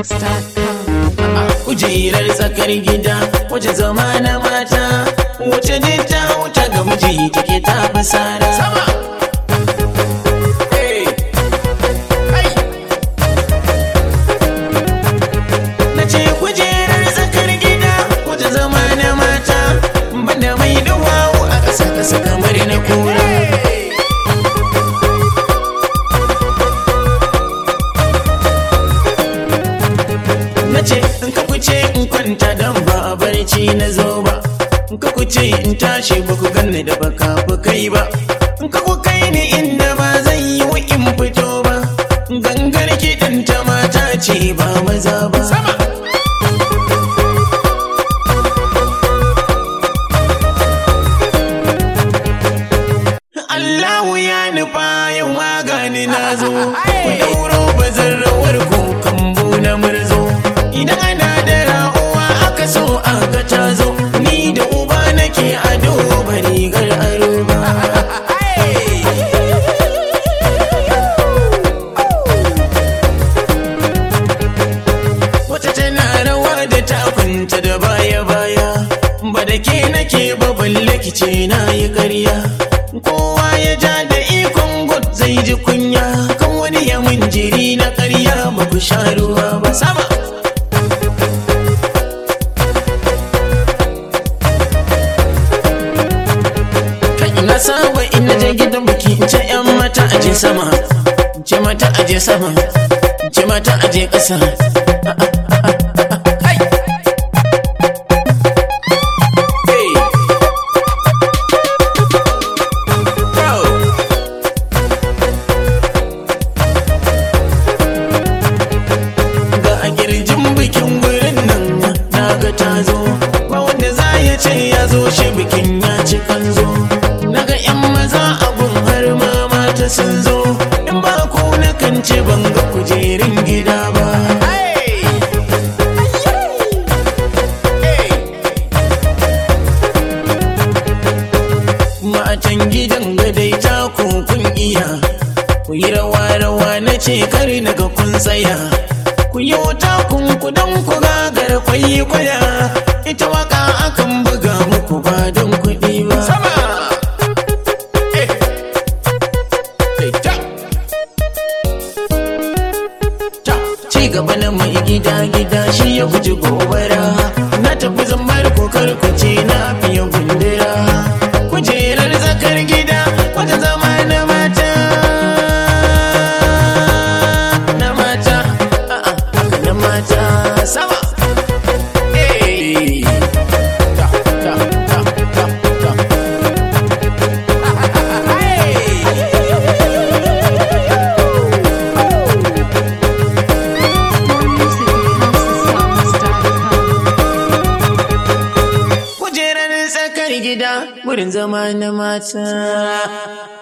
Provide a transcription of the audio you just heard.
housesongs.com. kujerar tsakar gida wace zama na mata wace ne ta wuta ga miji take ta fi sara sama na ce kujerar tsakar gida wace zama na mata banda mai duwawu a ƙasa ƙasa kamar na kura na ce in ka kuce in kwanta dan ba a barci na zo ba in ka kuce in tashi ba ku ganni da baka ku kai ba in ka ku kai ni inda ba zan yi wa in fito ba gangar kiɗan ta mata ce ba maza ba sama Allahu ya nufa yau magani na zo ku dauro bazan rawar ku kambu na murzo idan ana da ra'uwa aka so aka ta zo ni da uba nake ado ba rigar aro ba wata tana rawa da takunta da baya baya ba da ke nake ba balle kice na yi ƙarya kowa ya ja da ikon god zai ji kunya kan wani ya mun jiri na ƙarya ba ku sha ruwa ba sama kai na saba in na je gidan biki in ce yan mata aje sama in ce mata aje sama in ce mata aje ƙasa Kai! Hey! Bro! ga a girjin bikin wurin nan na ga ta zo ba wanda za ya ce ya zo shi bikin ya ci kanzo na ga yan maza abun har ma mata sun zo in ba ku na kan ce ban ga kujerin gida ba matan gidan gadai ta kun iya ku yi rawa rawa na ce kare daga kun tsaya ku yi wuta kun kudan ku gagar kwayi kwaya ita waka akan buga muku ba don kuɗi ba sama ci gaba na mai gida gida shi ya guji gobara na tafi zambar kokar kuce na fiye gundura kujerar zakar gida wata zama na mata na mata a'a haka na mata sama Hey! Ta, ta, ta, ta, ta. More music at housesongs.com. kujerar tsakar gida wurin zama na mata